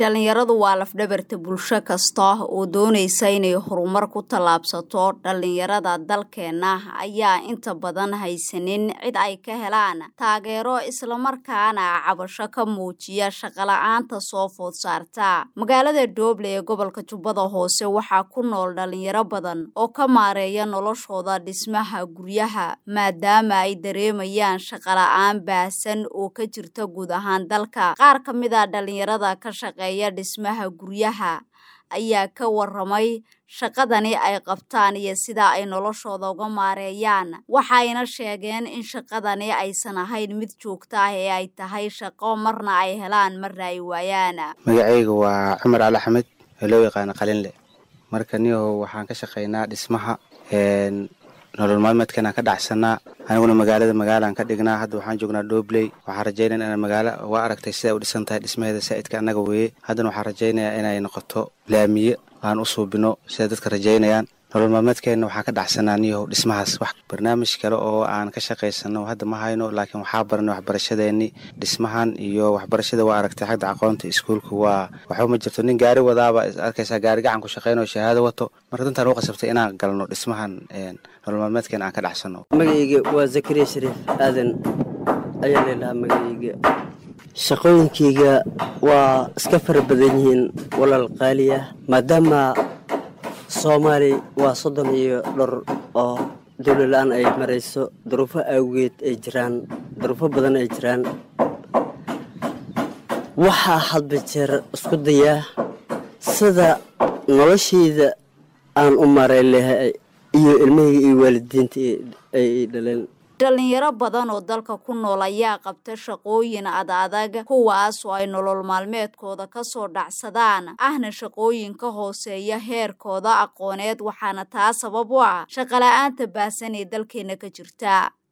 dhalinyaradu waa lafdhabarta bulsho kasta oo doonaysa inay horumar ku tallaabsato dhalinyarada dalkeena ayaa inta badan haysanin cid ay ka helaan taageero islamarkaana cabasho ka muujiya shaqola'aanta soo food saarta magaalada dooble ee gobolka jubbada hoose waxaa ku nool dhalinyaro badan oo ka maareeya noloshooda dhismaha guryaha maadaama ay dareemayaan shaqola'aan baahsan oo ka jirta guud ahaan dalka qaar ka mid a dhalinyarada ka shaqeeya dhismaha guryaha ayaa ka waramay shaqadani ay qabtaan iyo sida ay noloshooda uga maareeyaan waxayna sheegeen in shaqadani aysan ahayn mid joogto ah ee ay tahay shaqo marna ay helaan marna ay waayaan magacayga waa cumar cali axmed ee loo yaqaano qalinle marka niyahow waxaan ka shaqaynaa dhismaha nolol maalmeedkanaan ka dhacsanaa aniguna magaalada magaalaan ka dhignaa hadda waxaan joognaa doobley waxaan rajaynaya inaan magaalo waa aragtay siday u dhisan tahay dhismaheeda saa'idka annaga weeye haddana waxaan rajaynayaa inay noqoto laamiye aan u suubino siday dadka rajaynayaan nolol maalmeedkeenna waxaan ka dhacsanaa niyahow dhismahaas wax barnaamij kale oo aan ka shaqaysano hadda ma hayno laakiin waxaa baranay waxbarashadeenni dhismahan iyo waxbarashada waa aragtay xagda aqoonta iskuulka waa waxba ma jirto nin gaari wadaaba arkaysaa gaari gacan ku shaqaynayo shahaado wato marka dantaan u qasabtay inaan galno dhismahan nolol maalmeedkeena aan ka dhacsano magacayga waa zakariya shariif aadan ayaa leelahaa magacayga shaqooyinkayga waa iska fara badan yihiin walaal qaaliya maadaama soomaali waa soddon iyo dhor oo dawla la-aan ay marayso duruufo awgeed ay jiraan duruufo badan ay jiraan waxaa hadba jeer isku dayaa sida noloshayda aan u maarayn lahay iyo ilmahayga iyo waalidiinta ay dhaleen dhalinyaro badan oo dalka ku nool ayaa qabta shaqooyin ad adag kuwaas oo ay nolol maalmeedkooda ka soo dhacsadaan ahna shaqooyin ka hooseeya heerkooda aqooneed waxaana taa sabab u ah shaqola'aanta baahsan ee dalkeena ka jirta